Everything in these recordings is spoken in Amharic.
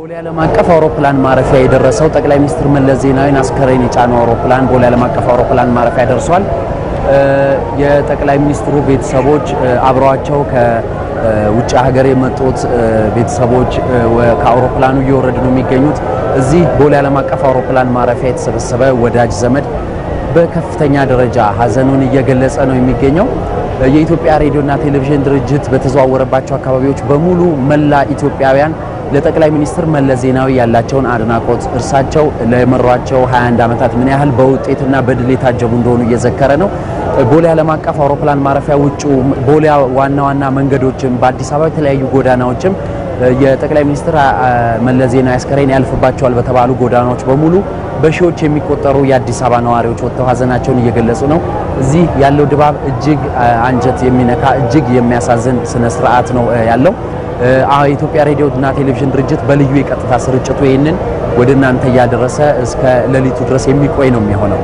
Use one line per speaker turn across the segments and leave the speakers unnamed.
ቦሌ ዓለም አቀፍ አውሮፕላን ማረፊያ የደረሰው ጠቅላይ ሚኒስትር መለስ ዜናዊን አስከሬን የጫነው አውሮፕላን ቦሌ ዓለም አቀፍ አውሮፕላን ማረፊያ ደርሷል። የጠቅላይ ሚኒስትሩ ቤተሰቦች አብረዋቸው ከውጭ ሀገር የመጡት ቤተሰቦች ከአውሮፕላኑ እየወረዱ ነው የሚገኙት። እዚህ ቦሌ ዓለም አቀፍ አውሮፕላን ማረፊያ የተሰበሰበ ወዳጅ ዘመድ በከፍተኛ ደረጃ ሀዘኑን እየገለጸ ነው የሚገኘው። የኢትዮጵያ ሬዲዮና ቴሌቪዥን ድርጅት በተዘዋወረባቸው አካባቢዎች በሙሉ መላ ኢትዮጵያውያን ለጠቅላይ ሚኒስትር መለስ ዜናዊ ያላቸውን አድናቆት እርሳቸው ለመሯቸው 21 ዓመታት ምን ያህል በውጤትና በድል የታጀቡ እንደሆኑ እየዘከረ ነው። ቦሌ ዓለም አቀፍ አውሮፕላን ማረፊያ ውጭ ቦሌ ዋና ዋና መንገዶችም በአዲስ አበባ የተለያዩ ጎዳናዎችም የጠቅላይ ሚኒስትር መለስ ዜናዊ አስከሬን ያልፍባቸዋል በተባሉ ጎዳናዎች በሙሉ በሺዎች የሚቆጠሩ የአዲስ አበባ ነዋሪዎች ወጥተው ሀዘናቸውን እየገለጹ ነው። እዚህ ያለው ድባብ እጅግ አንጀት የሚነካ እጅግ የሚያሳዝን ስነ ስርዓት ነው ያለው። የኢትዮጵያ ሬዲዮ እና ቴሌቪዥን ድርጅት በልዩ የቀጥታ ስርጭቱ ይህንን ወደ እናንተ እያደረሰ እስከ ሌሊቱ ድረስ የሚቆይ ነው የሚሆነው።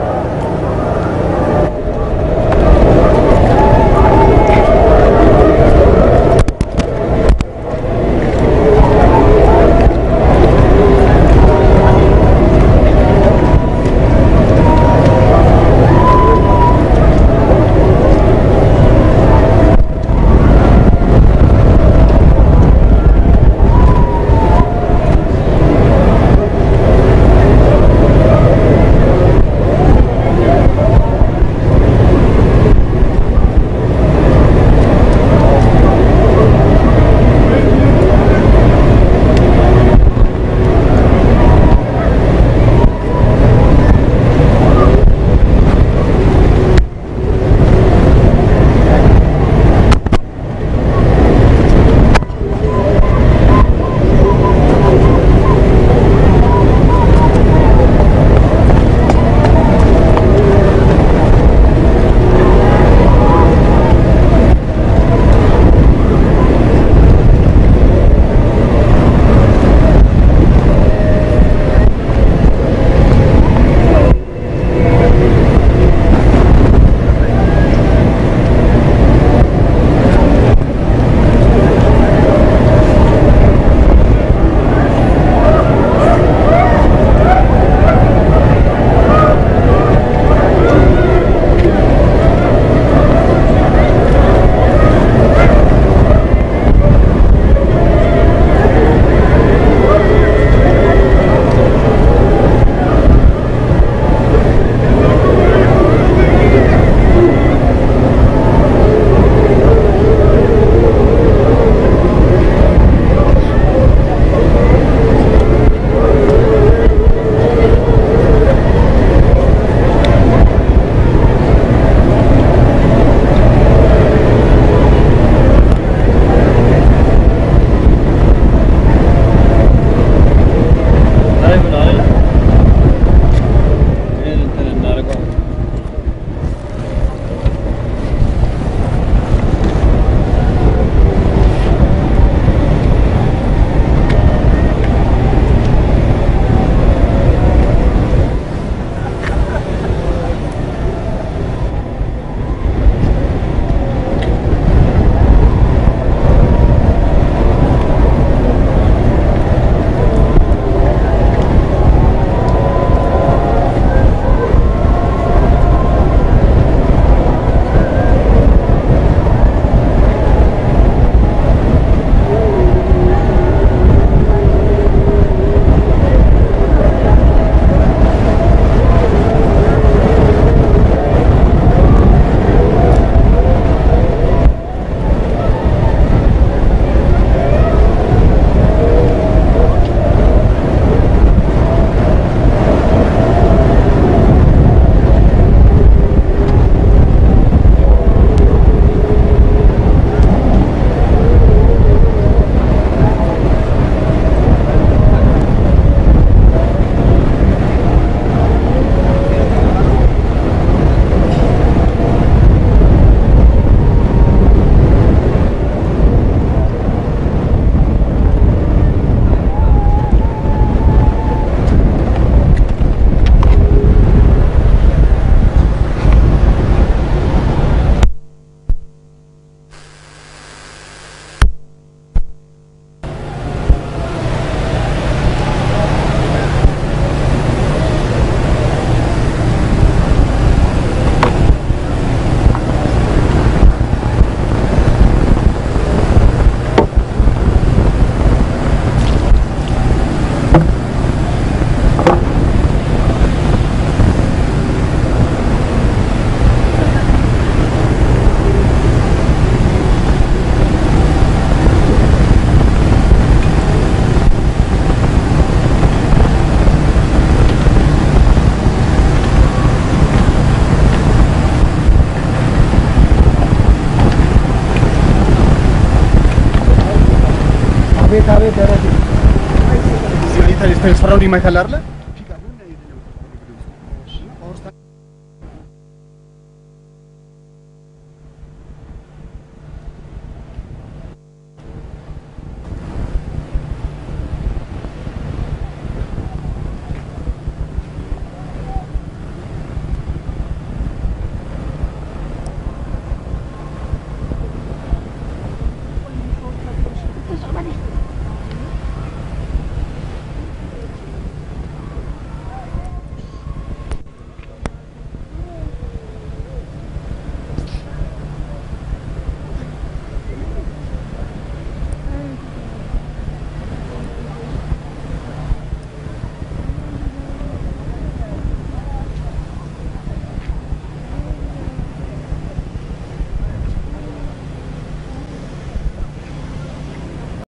አቤት አቤት ደረቴ
እዚህ የተፈራው ዲማ ይታል አይደለ